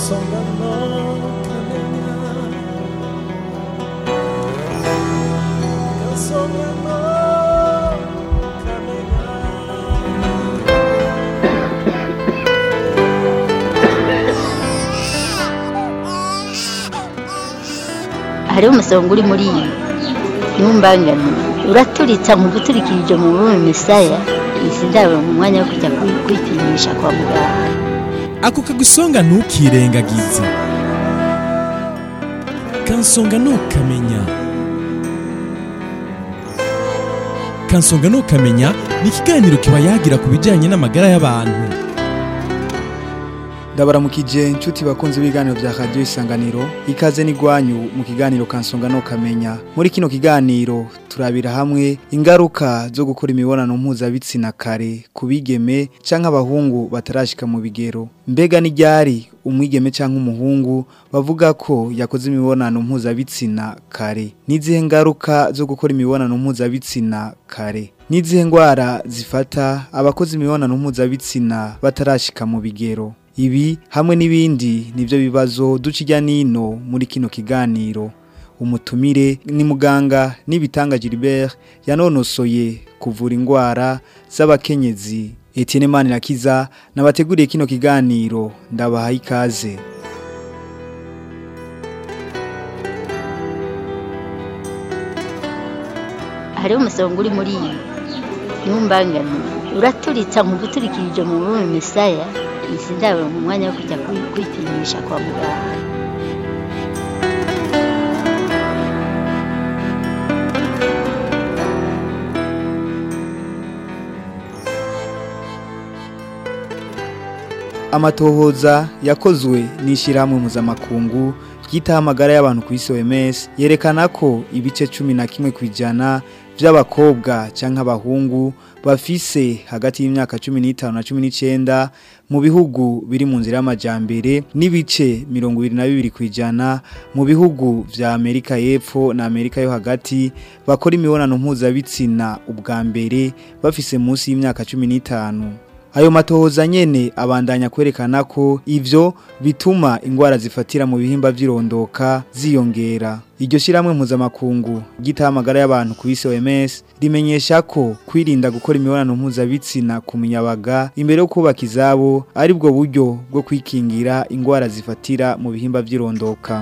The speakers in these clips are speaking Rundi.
kansonga no kamenya kansonga no kamenya hariho umusonga uri muri iyi ntumbangane uraturitsa mu guturikirije mu bume misaya izi ndabo mu mwanya wo kujya kwi- kwipimisha kwa muganga ako kagusonga ntukirengagize kansonga ntukamenya kansonga ntukamenya ni ikiganiro kiba yagira ku bijyanye n'amagara y'abantu ndabaramukije inshuti bakunze ibiganiro bya radiyo isanganiro ikaze n'igwanyu mu kiganiro kansonga no kamenya muri kino kiganiro turabira hamwe ingaruka zo gukora imibonano mpuzabitsina kare ku bigeme cyangwa abahungu batarashika mu bigero mbega n'iryari umwigeme cyangwa umuhungu bavuga ko yakoze imibonano mpuzabitsina kare n'izihe ngaruka zo gukora imibonano mpuzabitsina kare n'izihe ndwara zifata abakoze imibonano mpuzabitsina batarashika mu bigero Ibi hamwe n'ibindi nivyo bibazo ducijya nino muri kino kiganiro. Umutumire ni muganga n'ibitanga Gilbert yanonosoye kuvura ingwara z'abakenyezi. Etienne Manirakiza nabateguriye kino kiganiro ndabaha ikaze. hariho umusonga uri muri iyi ntumbangane uraturitsa mu guturikirije mu bume misaya izi ndabo mu mwanya wo kujya kwi- kwipimisha kwa muganga Amatohoza yakozwe n'ishyirahamwe mpuzamakungu ryitaho amagara y'abantu ku isi OMS yerekana ko ibice cumi na kimwe ku ijana by'abakobwa cyangwa abahungu bafise hagati y'imyaka cumi n'itanu na cumi n'icyenda mu bihugu biri mu nzira y'amajyambere n'ibice mirongo ibiri na bibiri ku ijana mu bihugu vya Amerika y'Epfo na Amerika yo hagati bakora imibonano mpuzabitsina ubwa mbere bafise munsi y'imyaka cumi n'itanu Ayo matohoza nyene abandanya kwerekana ko ivyo bituma ingwara zifatira mu bihimba vy'irondoka ziyongera. Iryo shiramwe mpuzamakungu gitaha amagara y'abantu ku isi OMS rimenyesha ko kwirinda gukora imibonano mpuzabitsina ku munyabaga imbere yo kubaka izabo ari bwo buryo bwo kwikingira ingwara zifatira mu bihimba vy'irondoka.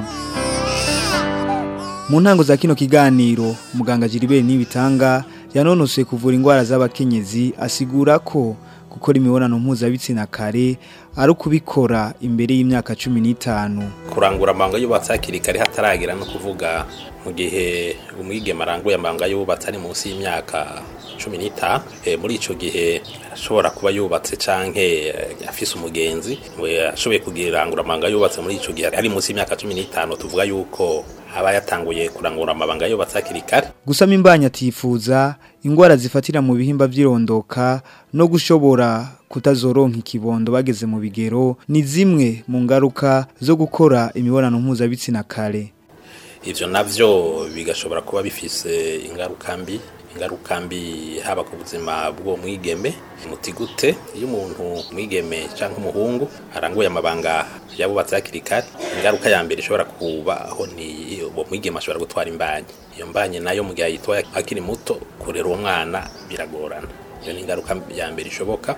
Mu ntango za kino kiganiro muganga Gilbert Nibitanga yanonosoye kuvura ingwara z'abakenyezi asigura ko gukora imibonano mpuzabitsina kare ari ukubikora imbere y'imyaka cumi n'itanu kurangura amabanga yubatse hakiri kare hataragera no kuvuga mu gihe umwigeme aranguye amabanga yubatse ari munsi y'imyaka cumi n'itanu Eh, muri ico gihe ashobora kuba yubatse canke eh, afise umugenzi we ashoboye kugirangura amabanga yubatse muri ico gihe ari munsi y'imyaka cumi n'itanu tuvuga yuko aba yatanguye kurangura amabanga yubatse hakiri kare gusama imbanya atifuza ingwara zifatira mu bihimba vy'irondoka no gushobora kutazoronka ikibondo bageze mu bigero ni zimwe mu ngaruka zo gukora imibonano mpuzabitsina kare ivyo navyo bigashobora kuba bifise ingaruka mbi ingaruka mbi haba ku buzima bw'uwo mwigeme muti gute iyo umuntu mwigeme canke umuhungu aranguye amabanga yabubatse hakiri kare ingaruka ya mbere ishobora kubaho ni uwo mwigeme ashobora gutwara imbanyi iyo mbanyi nayo mu gihe ayitwaye akiri muto kurera uwo mwana biragorana iyo ni ingaruka ya mbere ishoboka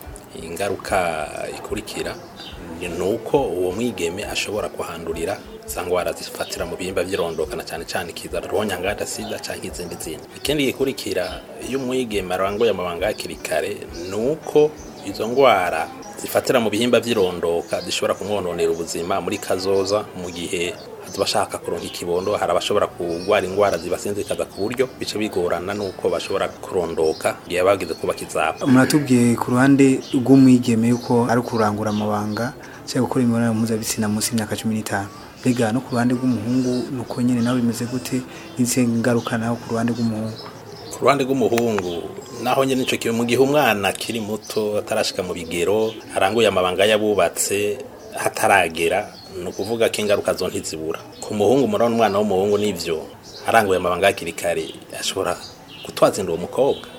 ingaruka ikurikira ni nuko uwo mwigeme ashobora kuhandurira za ngwara zifatira mu bihimba by'irondoka na cyane cyane ikiza rwonyangada sida cyangwa izindi zindi ikindi gikurikira iyo umwigeme aranguye amabanga hakiri kare ni uko izo ngwara zifatira mu bihimba by'irondoka zishobora kumwononera ubuzima muri kazoza mu gihe bashaka kuronka ikibondo hari abashobora kurwara indwara zibasinzikaza ku buryo bice bigorana nuko bashobora kurondoka igihe bagize kubaka izabo muratubwiye ku ruhande rw'umwigeme yuko ari kurangura amabanga cyangwa gukora imibonano mpuzabitsina munsi y'imyaka cumi n'itanu mbega no ku ruhande rw'umuhungu ni uko nyine nawe bimeze gute n'izihe ngaruka nawe ku ruhande rw'umuhungu ku ruhande rw'umuhungu naho nyine nicyo kintu mu gihe umwana akiri muto atarashika mu bigero aranguye amabanga yabubatse hataragera ni ukuvuga ko ingaruka zo ntizibura ku muhungu murabona umwana w'umuhungu n'ibyo aranguye amabanga hakiri kare ashobora gutwaza inda uwo mukobwa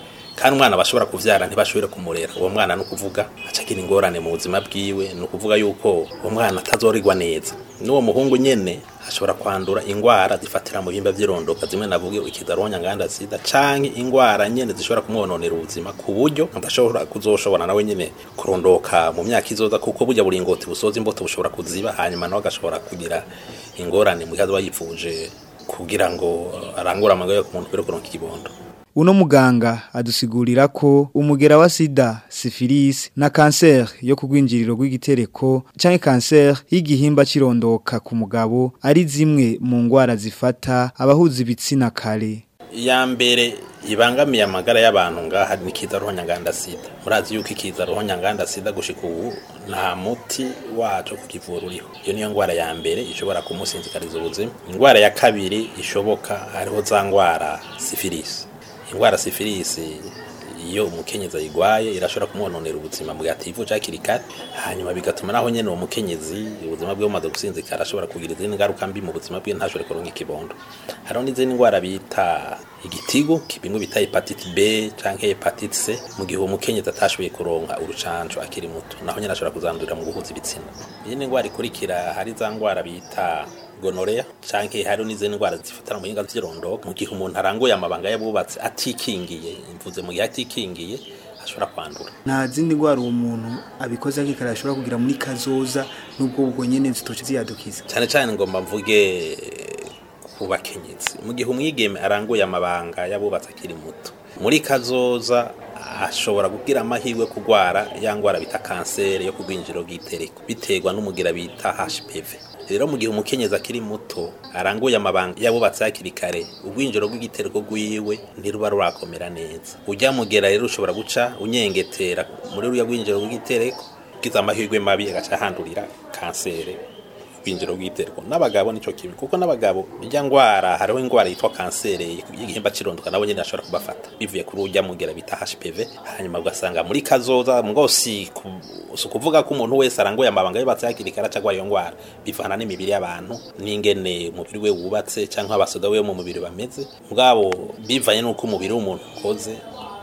kandi umwana bashobora kuvyara ntibashobore kumurera uwo mwana ni ukuvuga acagira ingorane mu buzima bwiwe ni ukuvuga yuko uwo mwana atazorigwa neza n'uwo muhungu nyene ashobora kwandura ingwara zifatira mu bihimba vy'irondoka zimwe navuge ikidaronya nganda sida canke ingwara nyene zishobora kumwononera ubuzima ku buryo adashobora kuzoshobora nawe nyene kurondoka mu myaka izoza kuko burya buringoti busoza imbuto bushobora kuziba hanyuma nawe agashobora kugira ingorane mu gihe azoba yipfuje kugira ngo arangure amagara yo ku muntu kubera kuronka ikibondo Uno muganga adusigurira ko umugera wa sida, syphilis na cancer yo kugwinjiriro rw'igitereko canke cancer y'igihimba cirondoka ku mugabo ari zimwe mu ngwara zifata abahuza ibitsina kare. iya mbere ibangamiye amagara y'abantu ngaha ni kiza ruhonyanganda sida murazi yuko ikiza ruhonyanganda sida gushika ubu nta muti waco kukivura uriho iyo niyo ngwara ya mbere ishobora kumusinzikariza ubuzima ingwara ya kabiri ishoboka hariho za ngwara sifilisi ingwara sifilisi iyo umukenyezi ayigwaye irashobora kumwononera ubuzima mu gihe ativuje hakiri kare hanyuma bigatuma naho nyene uwo mukenyezi ubuzima bwe bumaze gusinzikara ashobora kugira izindi ngaruka mbi mu buzima bwe ntashobore kuronka ikibondo hariho n'izindi ngwara bita igitigu bimwe bita hepatite B canke hepatite C mu gihe uwo mukenyezi atashoboye kuronka urucanco akiri muto naho nyene ashobora kuzandurira mu guhuza ibitsina iyindi ngwara ikurikira hari za ngwara bita gonorea canke hari n'izindi ndwara zifatana mu hinga vy'irondoka mu gihe umuntu aranguye amabanga y'abubatsi atikingiye mvuze mu gihe atikingiye ashobora kwandura Nta zindi ngwara uwo muntu abikoze akikara ashobora kugira muri kazoza nubwo ubwo nyene zitoce ziyadukiza. cyane cyane ngomba mvuge ku bakenyezi mu gihe umwigeme aranguye amabanga y'abubatsi akiri muto muri kazoza ashobora kugira amahirwe kugwara ya ngwara bita kanseri yo kugwinjiro bw'itereko biterwa n'umugira bita HPV rero mu gihe umukenyezi akiri muto aranguye amabanga y'abubatsi hakiri kare ubwinjiro bw'igitereko rwiwe ntiruba rurakomera neza ujya mugera rero ushobora guca unyengetera muri ruriya rwinjiro bw'igitereko ugize amahirwe mabi agaca ahandurira kanseri ubwinjiro bw'igitereko n'abagabo nico kimwe kuko n'abagabo ijya ngwara hariho ingwara yitwa kanseri y'igihimba cirondoka nabo nyene ashobora kubafata bivuye kuri ujya mugera bita HPV hanyuma ugasanga muri kazoza ngo si ku- si ukuvuga ko umuntu wese aranguye amabanga yubatse hakiri kare aca agwara iyo ngwara bivana n'imibiri y'abantu n'ingene umubiri we wubatse canke abasoda we mu mubiri bameze mugabo bivanye n'uko umubiri w'umuntu ukoze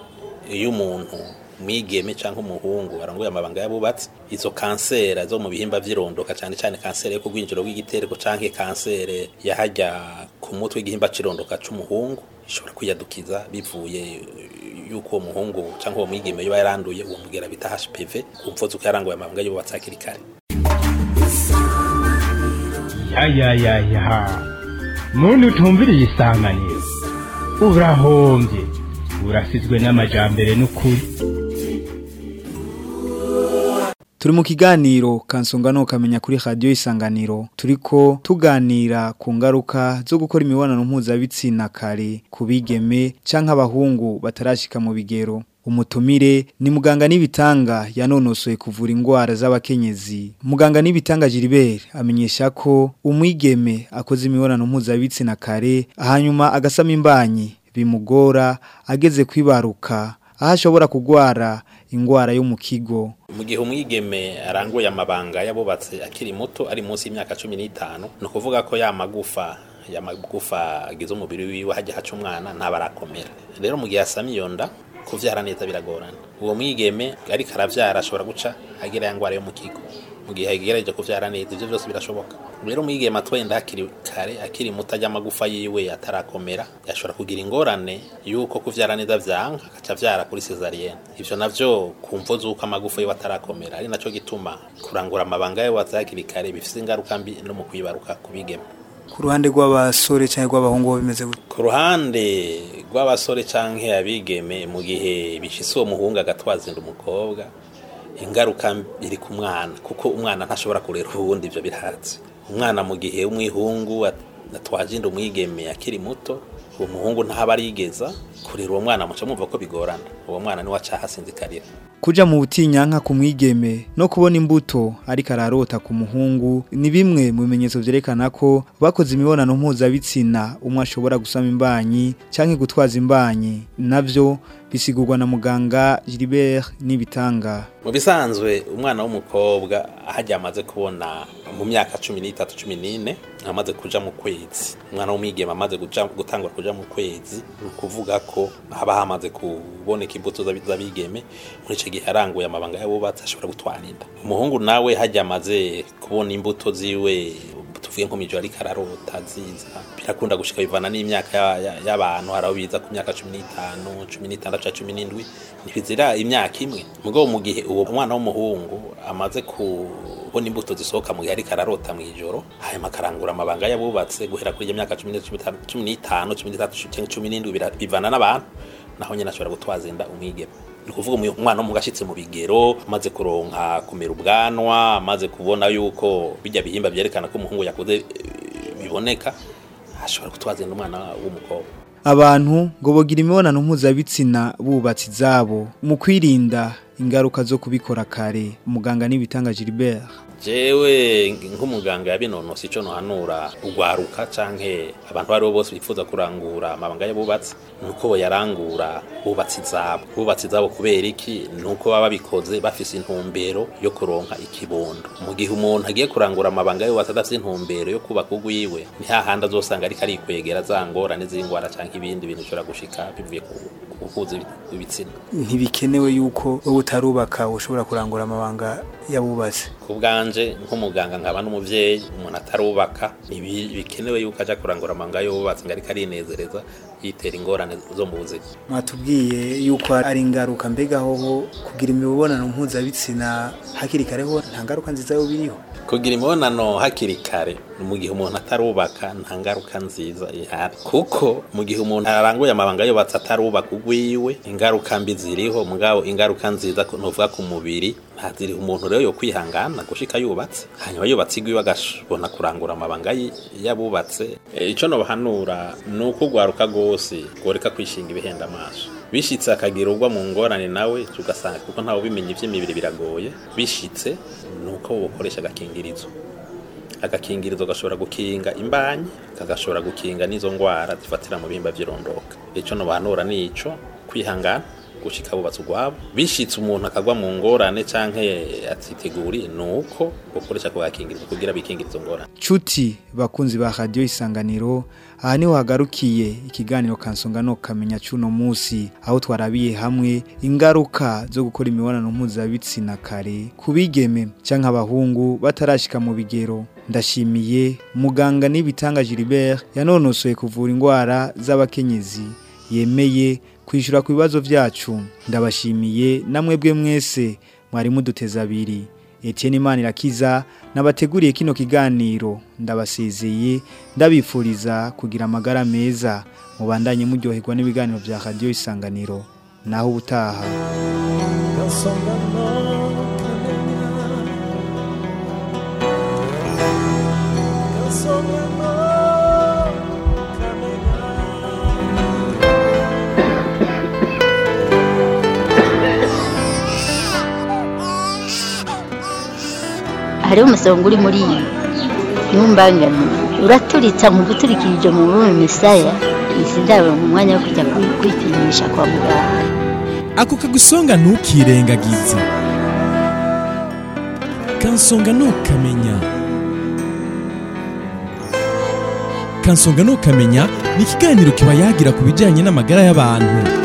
iyo umuntu mwigeme cyangwa umuhungu aranguye amabanga y'abubatsi izo kansera zo mu bihimba vy'irondoka cyane cyane kansere yo kugwinjiro bw'igitereko canke kansere yahajya ku mutwe w'igihimba c'irondoka c'umuhungu ishobora kwiyadukiza bivuye yuko uwo muhungu cyangwa uwo mwigeme yoba yaranduye uwo mugera bita HPV kumvuze uko yaranguye amabanga y'abubatsi hakiri kare ya ya ya ya muntu utumviriye isanganiro urahombye urasizwe n'amajambere n'ukuri Turi mu kiganiro kansonga no kamenya kuri radio isanganiro turiko tuganira ku ngaruka zo gukora imibonano mpuzabitsina kare ku bigeme canke abahungu batarashika mu bigero umutumire ni muganga n'ibitanga yanonosoye kuvura ingwara z'abakenyezi muganga n'ibitanga Gilbert amenyesha ko umwigeme akoze imibonano mpuzabitsina kare hanyuma agasama imbanyi bimugora ageze kwibaruka aho ashobora kugwara ingwara yo mu kigo mu gihe umwigeme aranguye amabanga y'abubatse akiri muto ari munsi y'imyaka cumi n'itanu ni ukuvuga ko ya magufa ya magufa agize umubiri wiwe hajya haca umwana ntaba arakomera rero mu gihe asama iyo nda kuvyara neza biragorana uwo mwigeme ariko aravyara ashobora guca agira ya ngwara yo mu kigo mu gihe agerageje kuvyara neza ivyo byose birashoboka rero umwigeme atwenda hakiri kare akiri muto ajya amagufa yiwe atarakomera yashobora kugira ingorane yuko kuvyara neza vyanka agaca avyara kuri cesarienne ivyo navyo kumvo z'uko amagufa yiwe atarakomera ari naco gituma kurangura amabanga y'abubatsi hakiri kare bifise ingaruka mbi no mu kwibaruka ku bigeme ku ruhande rw'abasore cyangwa rw'abahungu bo bimeze gute ku ruhande rw'abasore canke abigeme mu gihe bishise uwo muhungu agatwaza inda umukobwa ingaruka iri ku mwana kuko umwana ntashobora kurera uwundi ivyo birahatse umwana mu gihe umwihungu at- atwaje inda umwigeme akiri muto uwo muhungu ntaba arigeza kurera uwo mwana muca mwumva ko bigorana uwo mwana niwe aca hasinzikarira kuja mu butinyanka ku mwigeme no kubona imbuto ariko ararota ku muhungu ni bimwe mu bimenyetso vyerekana ko bakoze imibonano mpuzabitsina umwe ashobora gusama imbanyi canke gutwaza imbanyi navyo bisigurwa na muganga Gilbert n'ibitanga mu bisanzwe umwana w'umukobwa ahajya amaze kubona mu myaka cumi n'itatu cumi n'ine amaze kuja mu kwezi umwana w'umwigeme amaze kuja gutangura kuja mu kwezi ni ukuvuga ko haba hamaze kuboneka imbuto z'abi- z'abigeme muri ico gihe aranguye amabanga y'abubatsi ashobora gutwara inda umuhungu nawe hajya amaze kubona imbuto ziwe tuvuye nko mijoro ariko ararota ziza birakunda gushika bivana n'imyaka ya- ya- y'abantu hari aho biza ku myaka cumi n'itanu cumi n'itandatu ca cumi n'indwi ntibizira imyaka imwe mugabo mu gihe uwo mwana w'umuhungu amaze kubona imbuto zisohoka mu gihe ariko ararota mu ijoro hanyuma akarangura amabanga y'abubatse guhera kuri iyo myaka cumi n'itanu, cumi n'itanu, cumi n'itanu cumi n'itatu canke cumi n'indwi bira- bivana n'abantu naho nyine ashobora gutwaza inda umwigeme ni ukuvuga umu- umwana w'umuhungu ashitse mu bigero amaze kuronka kumera ubwanwa amaze kubona yuko bijya bihimba byerekana ko umuhungu yakuze eh, biboneka ashobora gutwaza inda umwana w'umukobwa abantu ngo bogira imibonano mpuzabitsina bubatsi zabo mu kwirinda ingaruka zo kubikora kare umuganga n'ibitanga Gilbert jewe nk'umuganga yabinonosi ico nohanura ugwaruka canke abantu baribo bose bifuza kurangura amabanga y'abubatsi nuko boyarangura bubatsi zabo bubatsi zabo kubera iki nuko baba babikoze bafise intumbero yo kuronka ikibondo mu gihe umuntu agiye kurangura amabanga y'abubatsi adafise intumbero yo kubaka ugwiwe ni hahandi azosanga ariko arikwegera za ngorane z'ingwara canke ibindi bintu bishobora gushika bivuye ku ku guhuza ibitsina ntibikenewe yuko wowe utarubaka ushobora kurangura amabanga y'abubatsi ku bwanje nk'umuganga nkaba n'umuvyeyi umuntu atarubaka ntibikenewe yuko aja kurangura amanga y'ububatsi ngo ariko arinezereza yitera ingorane zo mu buzima mwatubwiye yuko ari ingaruka mbega hoho kugira imibonano mpuzabitsina hakiri kare ho nta ngaruka nziza yo biriho kugira imibonano hakiri kare mu gihe umuntu atarubaka nta ngaruka nziza ihari kuko mu gihe umuntu aranguye amabanga yubatse atarubaka ugwiwe ingaruka mbi ziriho mugabo ingaruka nziza ko- nuvuga ku mubiri ntaziri umuntu rero yo kwihangana gushika yubatse hanyuma yubatse igwiwe agashobona kurangura amabanga yi- y'abubatse E, ico nobahanura ni uko ugwaruka rwose rworeka kwishinga ibihenda amaso bishitse akagira ugwa mu ngorane nawe ugasanga kuko ntawe ubimenya ivy'imibiri biragoye bishitse ni uko wokoresha agakingirizo agakingirizo gashobora gukinga imbanyi kagashobora gukinga n'izo ngwara zifatira mu bihimba vy'irondoka ico nobahanura ni ico kwihangana gushika bubatse ugwabo bishitse umuntu akagwa mu ngorane canke atiteguriye ni uko gukoresha ako gakingirizo kugira bikingire izo ngorane Chuti bakunzi ba radio isanganiro aha niho hagarukiye ikiganiro kansonga no kamenya cuno musi aho twarabiye hamwe ingaruka zo gukora imibonano mpuzabitsina kare kubigeme canke abahungu batarashika mu bigero ndashimiye muganga n'ibitanga Gilbert yanonosoye kuvura indwara z'abakenyezi yemeye kwishura ku bibazo vyacu ndabashimiye namwebwe mwese mwari muduteza abiri Etienne Imanirakiza nabateguriye kino kiganiro ndabasezeye ndabifuriza kugira amagara meza mubandanye muryoherwa n'ibiganiro vya radio isanganiro naho ubutaha Kansonga no kamenya Kansonga no kamenya hariho umusonga uri muri iyi ntumbangane uraturitsa mu guturikirije mu rurimi misaya izi ndabo mu mwanya wo kujya kwi- kwipimisha kwa muganga ako kagusonga ntukirengagize kansonga ntukamenya kansonga ntukamenya ni ikiganiro kiba yagira ku bijyanye n'amagara y'abantu